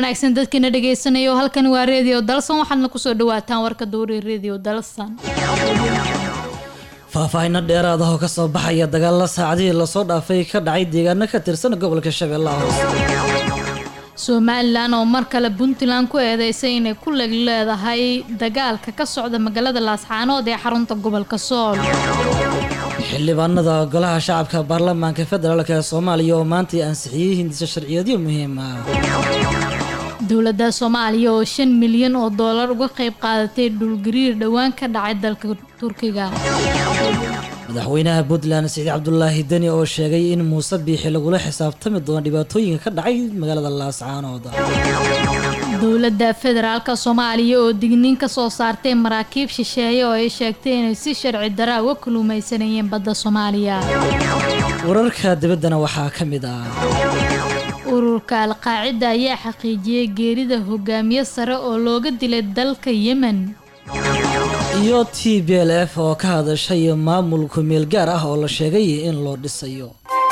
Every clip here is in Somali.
wanaagsan dadkiina dhagaysanayo halkani waa redio dalsan waxaadna kusoo dhawaataan warka dowri redio dalsan faahfaahinno dheeraad ah oo kasoo baxaya dagaalla saacadihii lasoo dhaafay ka dhacay deegaano ka tirsan gobolka shabeellaha hoose somalilan oo mar kale puntland ku eedeysay inay ku leg leedahay dagaalka ka socda magaalada laascaanood ee xarunta gobolka sool xildhibaanada golaha shacabka baarlamaanka federaalk ee soomaaliya oo maantay ansixiyey hindisa sharciyeedyo muhiim ah dowladda soomaaliya oo shan milyan oo doolar uga qayb qaadatay dhulgariir dhowaan ka dhacay dalka turkiga madaxweynaha puntland siciid cabdulaahi deni oo sheegay in muuse biixi lagula xisaabtami doono dhibaatooyinka ka dhacay magaalada laascaanood dowladda federaalka soomaaliya oo digniin ka soo saartay maraakiib shisheeye oo ay sheegtay inay si sharci daraa uga kaluumaysanayeen badda soomaaliya wararka dibaddana waxaa ka mid ah ururka alqaacida ayaa xaqiijiyey geerida hogaamiye sare oo looga dilay dalka yemen iyo t b l f oo ka hadashay maamulku meel gaar ah oo la sheegay in loo dhisayo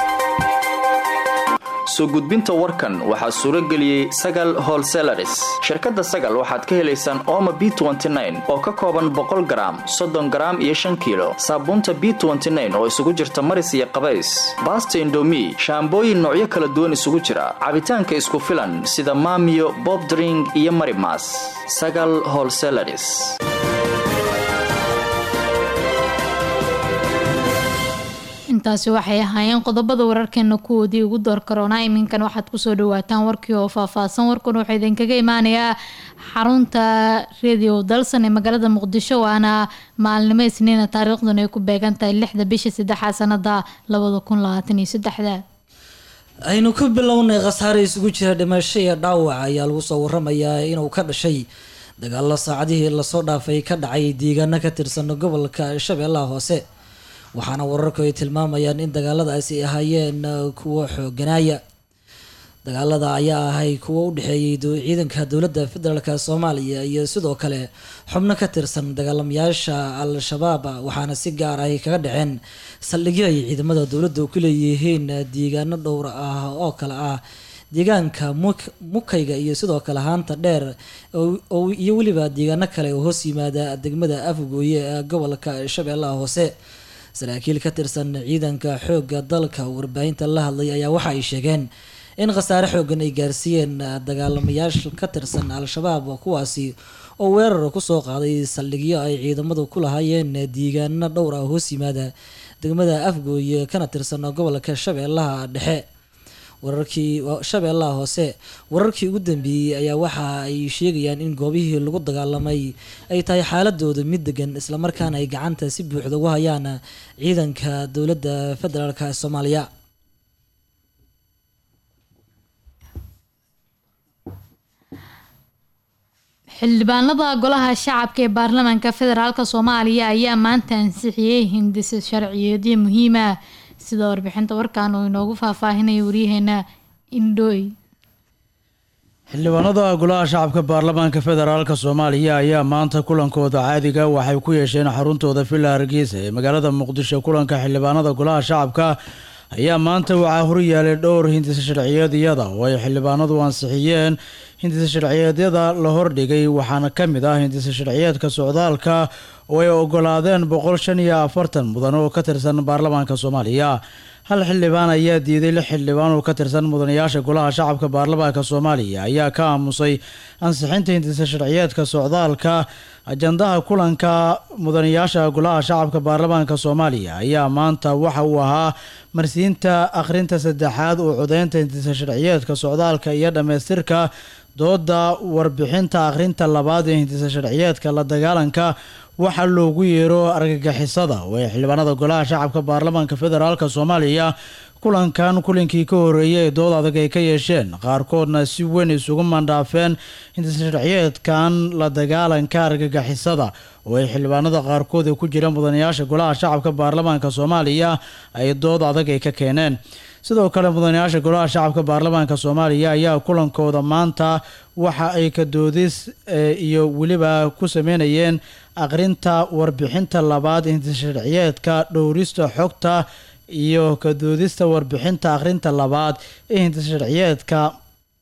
soo gudbinta warkan waxaa suuro geliyey sagal holselaris shirkadda sagal waxaad ka helaysaan ooma b oo ka kooban boqol garaam soddon garaam iyo shan kiilo saabuunta b oo isugu jirta maris iyo qabays baasta indomi shaambooyin noocyo kala duwan isugu jira cabitaanka isku filan sida maamiyo bobdring iyo marimas sagal holselaris intaasi waxay ahaayeen qodobada wararkeena kuwoodii ugu door karoonaa iminkan waxaad kusoo dhawaataan warkii oo faahfaahsan warkan wuxuu idinkaga imaanayaa xarunta redio dalsan ee magaalada muqdisho waana maalinimo isniina taariikhduna ay ku beegan tahay lixda bisha saddexaad sanada labada kun labaatan iyo saddexda aynu ku bilownay khasaare isugu jira dhimasho iyo dhaawac ayaa lagu soo waramayaa inuu ka dhashay dagaalo saacadihii lasoo dhaafay ka dhacay deegaano ka tirsan gobolka shabeellaha hoose waxaana wararku ay tilmaamayaan in dagaaladaasi ahaayeen kuwo xooganaaya dagaalada ayaa ahay kuwo u dhexeeyey ciidanka dowladda federaalk soomaaliya iyo sidoo kale xubno ka tirsan dagaalamayaasha al-shabaab waxaana si gaar ah kaga dhaceen saldhigyo ay ciidamada dowladda ku leeyihiin deegaano dhowr ah oo kale ah deegaanka mukayga iyo sidoo kale haanta dheer iyo weliba deegaano kale oo hoos yimaada degmada afgooye ee gobolka shabeellaha hoose saraakiil ka tirsan ciidanka xoogga dalka warbaahinta la hadlay ayaa waxa ay sheegeen in khasaare xoogan ay gaarsiiyeen dagaalamayaasha ka tirsan al-shabaab kuwaasi oo weerar kusoo qaaday saldhigyo ay ciidamadu ku lahaayeen deegaano dhowr ah hoos yimaada degmada afgooye kana tirsan gobolka shabeellaha dhexe wararkii shabeellaha hoose wararkii ugu dambeeyey ayaa waxa ay sheegayaan in goobihii lagu dagaalamay ay tahay xaaladooda mid degan islamarkaana ay gacanta si buuxda ugu hayaan ciidanka dowladda federaalk soomaaliya xildhibaanada golaha shacabka ee baarlamaanka federaalk soomaaliya ayaa maanta ansixiyey hindisa sharciyeedyo muhiima sida warbixinta warkan uu inoogu faahfaahinaya waryaheena indhooy xildhibaanada golaha shacabka baarlamaanka federaalk soomaaliya ayaa maanta kulankooda caadiga waxay ku yeesheen xaruntooda villa hargeysa ee magaalada muqdisho kulanka xildhibaanada golaha shacabka ayaa maanta waxaa horyaalay dhowr hindisa sharciyeedyada oo ay xildhibaanadu ansixiyeen hindisa sharciyeedyada la hordhigay waxaana ka mid ah hindisa sharciyeedka socdaalka oo ay ogolaadeen boqol shan iyo afartan mudan oo ka tirsan baarlamaanka soomaaliya hal xildhibaan ayaa diiday lix xildhibaan oo ka tirsan mudanayaasha golaha shacabka baarlamaanka soomaaliya ayaa ka aamusay ansixinta hindisa sharciyeedka socdaalka ajandaha kulanka mudanayaasha golaha shacabka baarlamaanka soomaaliya ayaa maanta waxa uu ahaa marsiinta akhrinta saddexaad oo codeynta hindisa sharciyeedka socdaalka iyo dhammaystirka dooda warbixinta akhrinta labaad ee hindisa sharciyeedka la dagaalanka waxaa loogu yeero argagixisada oo ay xildhibaanada golaha shacabka baarlamaanka federaalk soomaaliya kulankan kulinkii ka horeeyay ee dood adag ay ka yeesheen qaarkoodna si weyn isugu mandhaafeen hindisa sharciyeedkan la dagaalanka argagixisada oo ay xildhibaanada qaarkood ee ku jira mudanayaasha golaha shacabka baarlamaanka soomaaliya ay dood adag ay ka keeneen sidoo kale mudanayaasha golaha shacabka baarlamaanka soomaaliya ayaa kulankooda maanta waxa ay ka doodis iyo weliba ku sameynayeen aqrinta warbixinta labaad hindisa sharciyeedka dhowrista xogta iyo ka doodista warbixinta akhrinta labaad ee hindisa sharciyeedka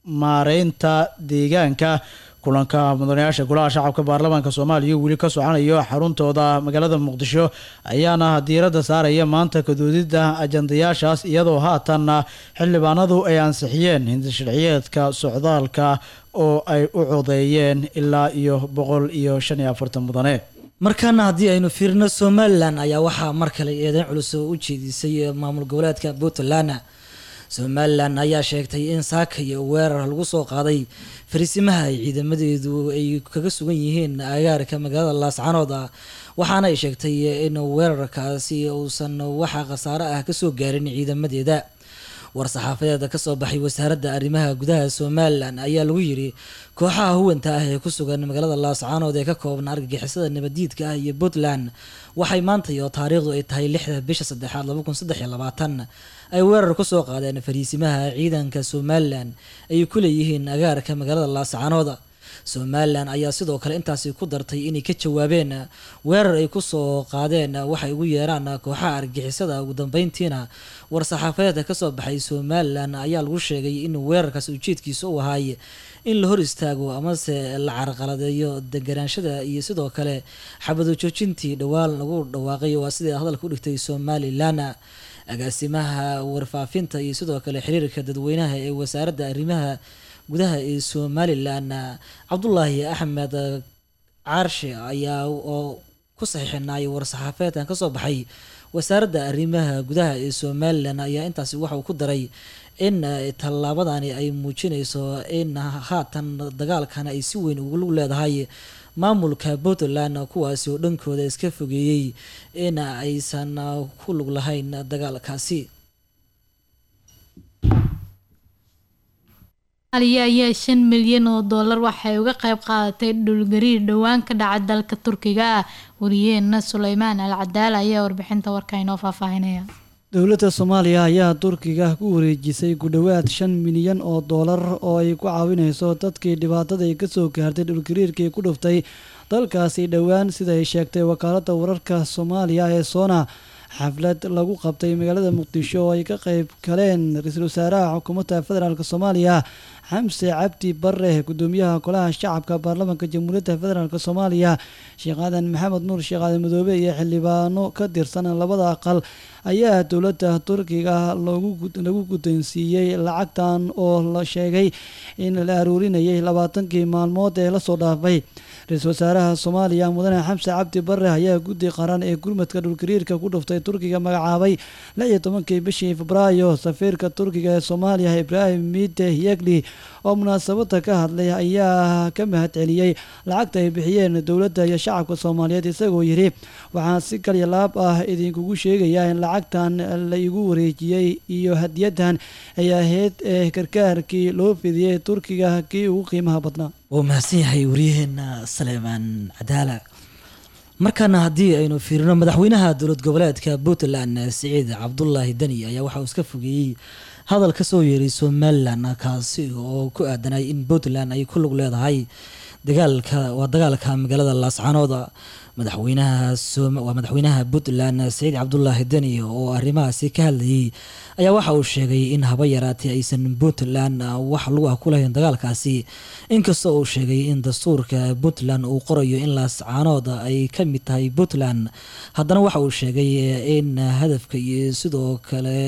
maareynta deegaanka kulanka mudanayaasha golaha shacabka baarlamaanka soomaaliya weli ka socanayo xaruntooda magaalada muqdisho ayaana diiradda saaraya maanta kadoodidda ajandayaashaas iyadoo haatanna xildhibaanadu ay ansixiyeen hindisharciyeedka socdaalka oo ay u codeeyeen ilaa iyo boqol iyo shan iyo afartan mudane markaana haddii aynu fiirino somalilan ayaa waxaa mar kale eedeyn culus oo u jeedisay maamul goboleedka puntland somalilan ayaa sheegtay in saaka iyo weerar lagu soo qaaday fariisimaha ay ciidamadeedu ay kaga sugan yihiin agaarka magaalada laascanood ah waxaana ay sheegtay in weerarkaasi uusan waxa khasaare ah kasoo gaarin ciidamadeeda war-saxaafadeeda kasoo baxay wasaaradda arrimaha gudaha somalilan ayaa lagu yiri kooxaha huwanta ah ee ku sugan magaalada laascaanood ee ka kooban argagixisada nabadiidka ah iyo puntland waxay maanta iyo taariikhdu ay tahay lixda bisha saddexaad laba kun saddex iyo labaatan ay weerar kusoo qaadeen fariisimaha ciidanka somalilan ay ku leeyihiin agaarka magaalada laascaanood somalilan ayaa sidoo kale intaasi ku dartay inay ka jawaabeen weerar ay kusoo qaadeen waxay ugu yeeraan kooxaha argixisada ugu dambeyntiina war-saxaafadeedka kasoo baxay somalilan ayaa lagu sheegay in weerarkaasi ujeedkiisa u ahaay in la hor istaago amase la carqaladeeyo deganaanshada iyo sidoo kale xabado joojintii dhowaan lagu dhawaaqay waa sidai hadalka u dhigtay somalilan agaasimaha warfaafinta iyo sidoo kale xiriirka dadweynaha ee wasaaradda arrimaha gudaha ee somalilan cabdulaahi axmed caarshe ayaa oo ku saxiixinayay war-saxaafeedkan kasoo baxay wasaaradda arrimaha gudaha ee somalilan ayaa intaasi waxauu ku daray in tallaabadani ay muujinayso in haatan dagaalkan ay si weyn ugu lug leedahay maamulka puntland kuwaasi oo dhankooda iska fogeeyey in aysan ku lug lahayn dagaalkaasi aliya ayaa shan milyan oo dollar waxay uga qayb qaadatay dhulgariir dhowaan ka dhaca dalka turkiga ah wariyeena suleymaan al cadaala ayaa warbixinta warka inoo faahfaahinaya dowladda soomaaliya ayaa turkiga ku wareejisay ku dhowaad shan milyan oo doolar oo ay ku caawinayso dadkii dhibaatada ay kasoo gaartay dhulgariirkii ku dhuftay dalkaasi dhowaan sida ay sheegtay wakaaladda wararka soomaaliya ee soona xaflad lagu qabtay magaalada muqdisho oo ay ka qayb galeen ra-iisul wasaaraha xukuumadda federaalk soomaaliya xamse cabdi bare gudoomiyaha golaha shacabka baarlamaanka jamhuuriyadda federaalk soomaaliya sheekh aadan maxamed nuur sheekh aadan madoobe iyo xildhibaano ka tirsan labada aqal ayaa dowladda turkiga lagu guddoonsiiyey lacagtan oo la sheegay in la aruurinayay labaatankii maalmood ee lasoo dhaafay ra-iisul wasaaraha soomaaliya mudane xamse cabdi bare ayaa guddi qaran ee gurmadka dhulgariirka ku dhuftay turkiga magacaabay lix iyo tobankii bishii febraayo safiirka turkiga ee soomaaliya ibraahim mide yegli oo munaasabada ka hadlay ayaa ka mahad celiyey lacagta ay bixiyeen dowladda iyo shacabka soomaaliyeed isagoo yidhi waxaan si kalya laab ah idinkugu sheegayaa in lacagtan la igu wareejiyey iyo hadiyadan ay ahayd ee gargaarkii loo fidiyey turkiga kii ugu qiimaha badnaa wuu mahadsan yahay waryaheena saleymaan cadaala markaana haddii aynu fiirino madaxweynaha dowlad goboleedka puntland siciid cabdulaahi deni ayaa waxa uu iska fogeeyey hadal kasoo yeeray somalilan kaasi oo ku aadanay in puntland ay ku lug leedahay dagaalka waa dagaalka magaalada laascanood madaxweynaha waa madaxweynaha puntland siciid cabdulaahi deni oo arrimahaasi ka hadlayay ayaa waxa uu sheegay in haba yaraatee aysan puntland wax lagu ah ku lahayn dagaalkaasi inkastoo uu sheegay in dastuurka puntland uu qorayo in laascaanood ay ka mid tahay puntland haddana waxa uu sheegay in hadafka iyo sidoo kale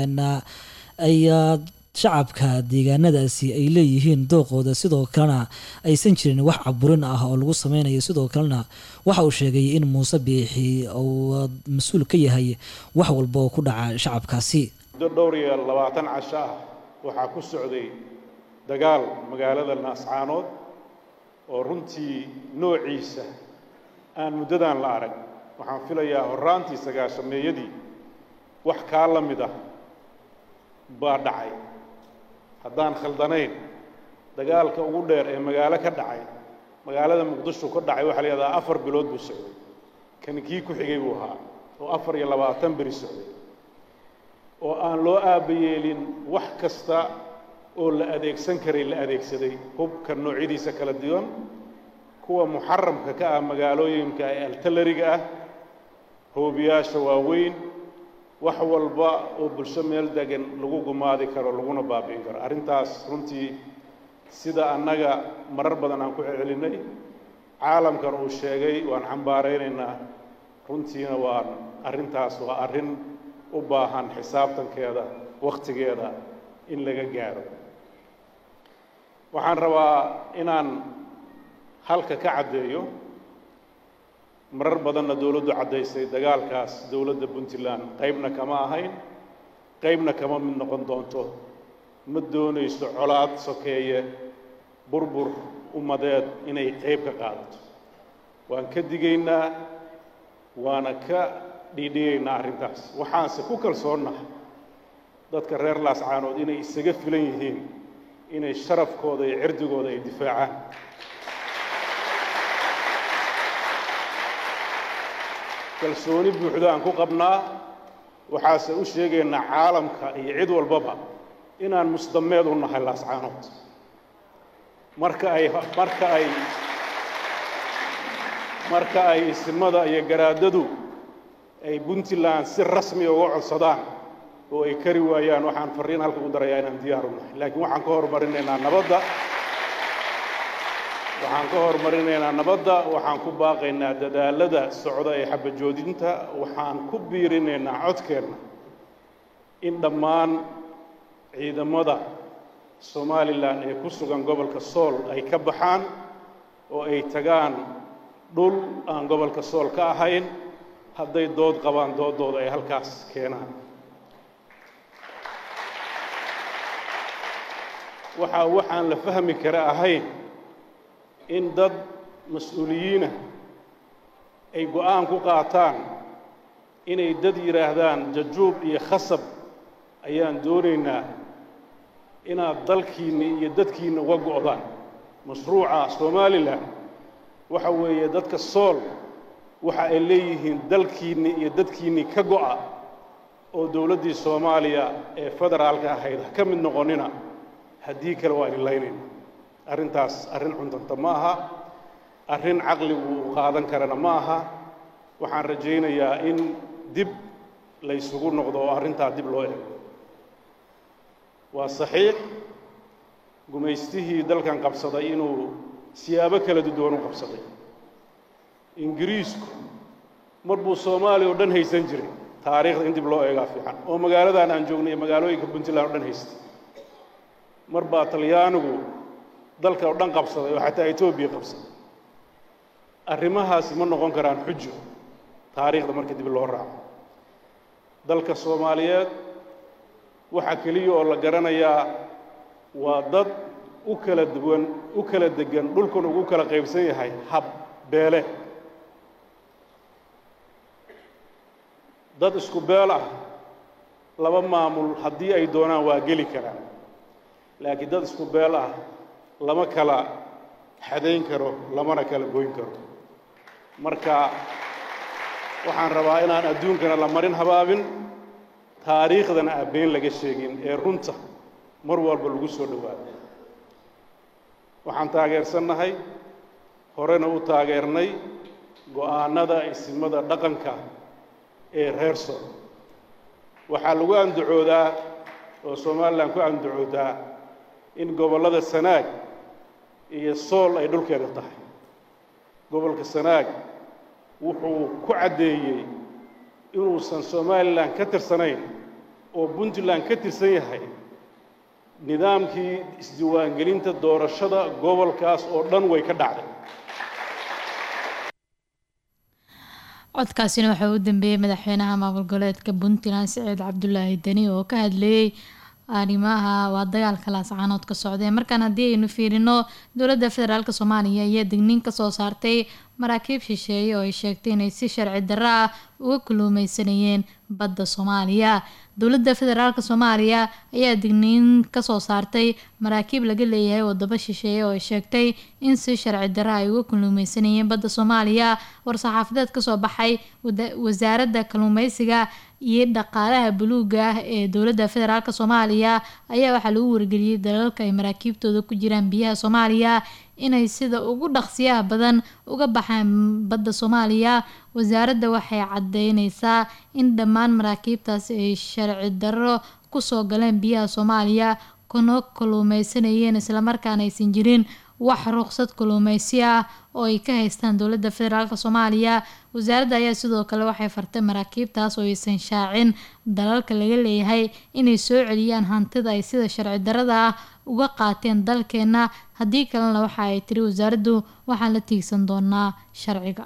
ay shacabka deegaanadaasi ay leeyihiin dooqooda sidoo kalena aysan jirin wax caburin ah oo lagu sameynayo sidoo kalena waxa uu sheegay in muuse biixi uu mas-uul ka yahay wax walba oo ku dhaca shacabkaasi muddo dhowr iyo labaatan casho ah waxaa ku socday dagaal magaalada naascaanood oo runtii noociisa aan muddadan la arag waxaan filayaa horraantii sagaashameeyadii wax kaa la mid ah baa dhacay haddaan khaldanayn dagaalka ugu dheer ee magaalo ka dhacay magaalada muqdisho ka dhacay waxaa la yidhahdaa afar bilood buu socday kan kii ku xigay buu ahaa oo afar iyo labaatan beri socday oo aan loo aabayeelin wax kasta oo la adeegsan karay la adeegsaday hubka noocyadiisa kala duwan kuwa muxaramka ka ah magaalooyinka ee altalariga ah hoobiyaasha waaweyn wax walba oo bulsho meel degan lagu gumaadi karo laguna baabi'in karo arrintaas runtii sida annaga marar badan aan ku celcelinay caalamkan uu sheegay waan xambaaraynaynaa runtiina waan arrintaas waa arrin u baahan xisaabtankeeda wakhtigeeda in laga gaaro waxaan rabaa inaan halka ka caddeeyo marar badanna dowladdu caddaysay dagaalkaas dowladda puntland qaybna kama ahayn qaybna kama mid noqon doonto ma doonayso colaad sokeeye burbur ummadeed inay qayb ka qaadato waan ka digaynaa waana ka dhiidhigaynaa arrintaas waxaanse ku kalsoonnahay dadka reer laascaanood inay isaga filan yihiin inay sharafkooda iyo cirdigooda ay difaacaan kalsooni buuxda aan ku qabnaa waxaase u sheegaynaa caalamka iyo cid walbaba inaan musdameed u nahay laascaanood marka ay marka ay marka ay isimada iyo garaadadu ay puntland si rasmi uga codsadaan oo ay kari waayaan waxaan farriin halka u darayaa inaan diyaar u nahay laakiin waxaan ka horumarinaynaa nabadda waxaan ka horumarinaynaa nabadda waxaan ku baaqaynaa dadaalada socda ee xabajoodinta waxaan ku biirinaynaa codkeenna in dhammaan ciidamada somalilan ee ku sugan gobolka sool ay ka baxaan oo ay tagaan dhul aan gobolka sool ka ahayn hadday dood qabaan doodooda ay halkaas keenaan waxaa waxaan la fahmi kara ahayn in dad mas-uuliyiinah ay go'aan ku qaataan inay dad yidhaahdaan jajuub iyo khasab ayaan doonaynaa inaad dalkiinni iyo dadkiinna uga go'daan mashruuca somalilan waxa weeye dadka sool waxa ay leeyihiin dalkiinni iyo dadkiinni ka go'a oo dowladdii soomaaliya ee federaalka ahayd ha ka mid noqonnina haddii kale waa idin laynayna arrintaas arrin cuntanta ma aha arrin caqligu uu qaadan karana ma aha waxaan rajaynayaa in dib laysugu noqdo oo arrintaa dib loo eego waa saxiix gumaystihii dalkan qabsaday inuu siyaabo kala duwan u qabsaday ingiriisku mar buu soomaaliya oo dhan haysan jiray taariikhda in dib loo eegaa fiican oo magaaladan aan joognay iyo magaalooyinka puntland oo dhan haystay mar baa talyaanigu dalka oo dhan qabsaday oo xataa etoobiya qabsaday arrimahaasi ma noqon karaan xujo taariikhda marka dib loo raaco dalka soomaaliyeed waxaa keliya oo la garanayaa waa dad u kala duwan u kala degan dhulkuna ugu kala qaybsan yahay hab beele dad isku beel ah laba maamul haddii ay doonaan waa geli karaan laakiin dad isku beel ah lama kala xadayn karo lamana kala goyn karo marka waxaan rabaa inaan adduunkana la marin habaabin taariikhdana aan been laga sheegin ee runta mar walba lagu soo dhowaado waxaan taageersannahay horena u taageernay go'aannada isimada dhaqanka ee reer sool waxaa lagu andacoodaa oo somalilan ku andacoodaa in gobollada sanaag iyo sool ay dhulkeeda tahay gobolka sanaag wuxuu ku caddeeyey inuusan somalilan ka tirsanayn oo puntland ka tirsan yahay nidaamkii isdiiwaangelinta doorashada gobolkaas oo dhan way ka dhacday codkaasina waxaa u dambeeyey madaxweynaha maamul goboleedka puntland siciid cabdulaahi deni oo ka hadleeyey arrimaha waa dagaalka laascaanood ka socdee markaan haddii aynu fiirino dowladda federaalk soomaaliya ayaa digniin kasoo saartay maraakiib shisheeye oo ay sheegtay inay si sharci darro ah uga kuluumeysanayeen badda soomaaliya dowladda federaalk soomaaliya ayaa digniin kasoo saartay maraakiib laga leeyahay wadamo shisheeye oo ay sheegtay in si sharci darro ay uga kuluumeysanayeen badda soomaaliya war-saxaafadeed kasoo baxay wasaaradda kaluumeysiga iyo dhaqaalaha buluuga ah ee dowladda federaalk soomaaliya ayaa waxaa lagu wargeliyey dalalka ay maraakiibtooda ku jiraan biyaha soomaaliya inay sida ugu dhaqsiyaha badan uga baxaan badda soomaaliya wasaaradda waxay cadeyneysaa in dhammaan maraakiibtaasi ay sharci darro kusoo galeen biyaha soomaaliya kuna kaluumeysanayeen islamarkaana aysan jirin wax ruqsad kaluumeysi ah oo ay ka haystaan dowladda federaalk soomaaliya wasaaradda ayaa sidoo kale waxay fartay maraakiibtaas oo aysan shaacin dalalka laga leeyahay inay soo celiyaan hantida ay sida sharci darada ah uga qaateen dalkeena haddii kalena waxa ay tiri wasaaraddu waxaan la tiigsan doonaa sharciga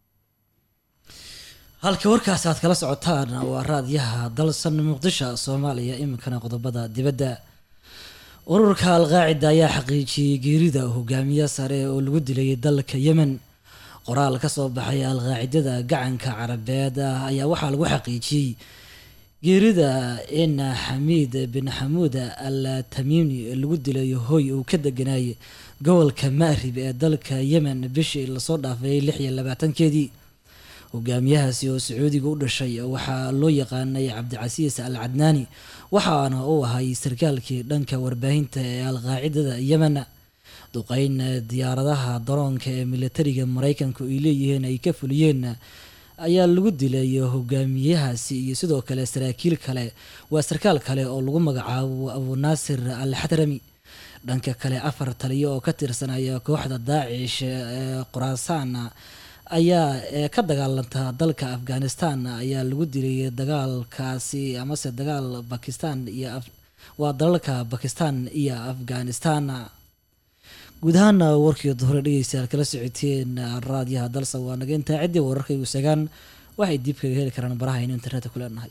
halka warkaas aad kala socotaan waa raadyaha dalsan muqdisho soomaaliya iminkana qodobada dibadda ururka alqaacida ayaa xaqiijiyey geerida hogaamiye sare oo lagu dilay dalka yemen qoraal ka soo baxay alqaacidada gacanka carabeed ah ayaa waxaa lagu xaqiijiyey geerida in xamiid bin xamuud al tamiimi lagu dilay hoy uu ka deganay gobolka maarib ee dalka yemen bishii lasoo dhaafay lix iyo labaatankeedii hogaamiyahaasi oo sacuudiga u dhashay waxaa loo yaqaanay cabdicasiis al cadnaani waxaana uu ahay sarkaalkii dhanka warbaahinta ee alqaacidada yemen duqeyn diyaaradaha daroonka ee militariga mareykanku ay leeyihiin ay ka fuliyeen ayaa lagu dilay hogaamiyahaasi iyo sidoo kale saraakiil kale waa sarkaal kale oo lagu magacaabo abunaasir al xadrami dhanka kale afar taliyo oo ka tirsanaya kooxda daacish ee khuraasaan ayaa ka dagaalanta dalka afghanistan ayaa lagu dilay dagaalkaasi amase dagaal bakistan iyo waa dalalka bakistan iyo afghanistan guud ahaan warkii duhore dhegeystayaal kala socoteen raadyaha dalsa waa naga intaa ciddii wararkaygu sagaan waxay diib kaga heli karaan baraha aynu internetka ku leenahay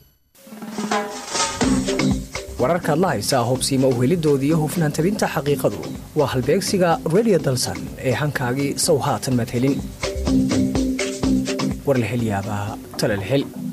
wararkaad la haysaa hubsiima uhelidoodii iyo hufnaan tabinta xaqiiqadu waa halbeegsiga radio dalsan ee hankaagii sow haatan maad helin war la hel yaabaa tala la hel